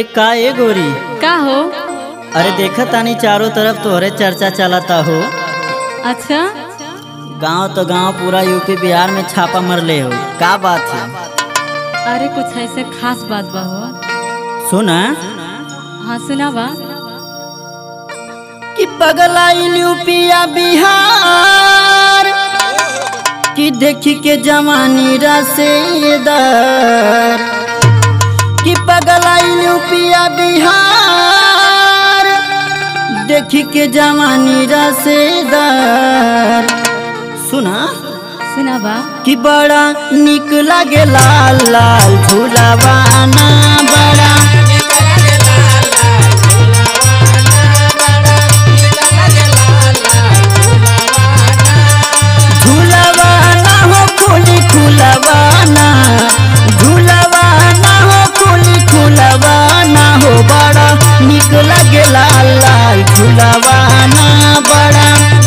अरे का ए गोरी का हो अरे देखा तानी चारों तरफ तोहरे चर्चा चलता हो अच्छा गांव तो गांव पूरा यूपी बिहार में छापा मरले हो का बात है अरे कुछ ऐसे खास बात बा हो सुना हाँ सुनावा कि पगलाइल यूपिया बिहार कि देखी के जवानी रसेदार कि पगलाइल यूपिया बिहार देखी के जवानी रसेदार सुना सुनावा कि बड़ा निक लागे लाल लाल झूलावाना बड़ा झूलवाना हो खुली खुलवाना झूलवाना हो खुली खुलवाना हो बड़ा निक लगे लाल लाल झूलवाना बड़ा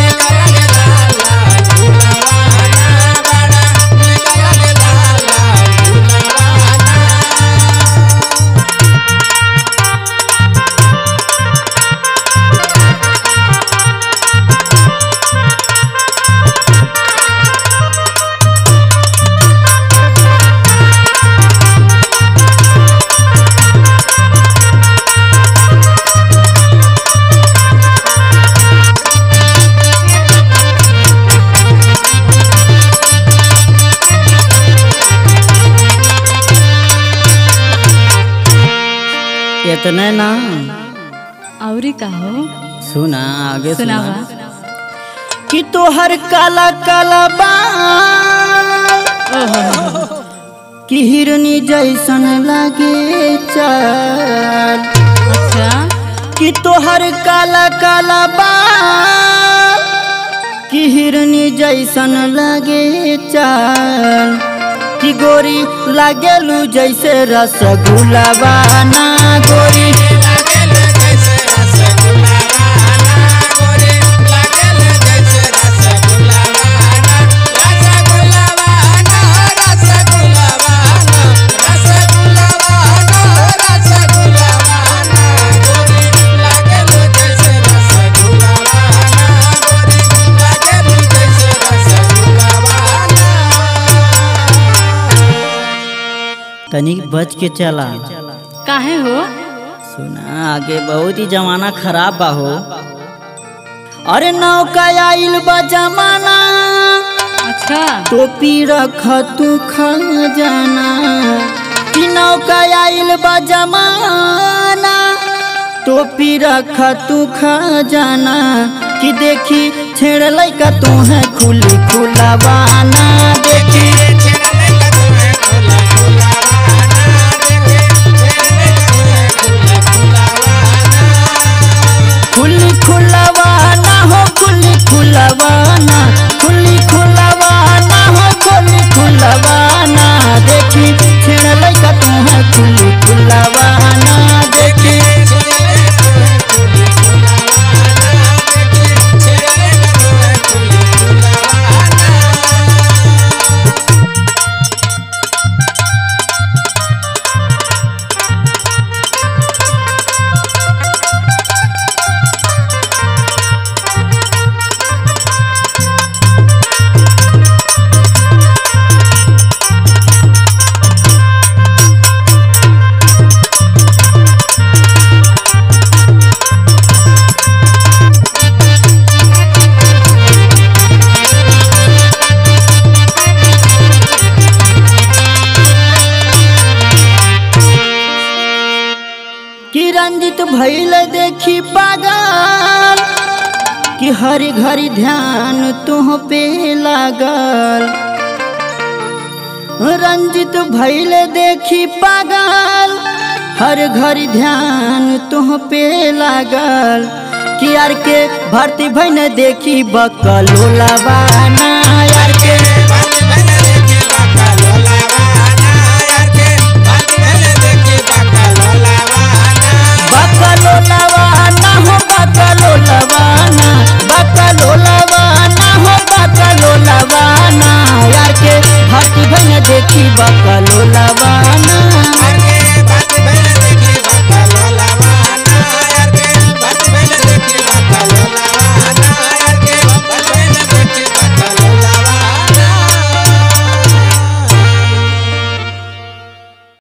इतने ना औरी का हो सुना आगे सुना सुनावा कि तोहर काला काला बाल ओहो कि हिरनी जैसन लागे चाल अच्छा कि तोहर काला काला बाल कि हिरनी जैसन लागे चाल कि गोरी लागेलू जैसे रसगुल्ला बाना गोरी तनिक बच के चला काहे हो सुना आगे बहुत ही जमाना खराब बा हो अरे नौका आइल बा जमाना अच्छा टोपी रख तू खजाना कि नौका आइल बा जमाना टोपी रख तू खजाना कि देखी छेड़ लैका तू है खुली खुलवाना देखी खुली खुलवाना हो खुली खुलवाना खुली खुलवाना हो खुली खुलवाना देखी छेड़ लैका तू है खुली खुलवाना देखी कि रंजित भैल देखी पागल कि हरी घरी ध्यान तुह पे लागल रंजित भैल देखी पागल हर घरी ध्यान तुह पे लागल कि यार के भर्ती भैन देखी बकलोला बाना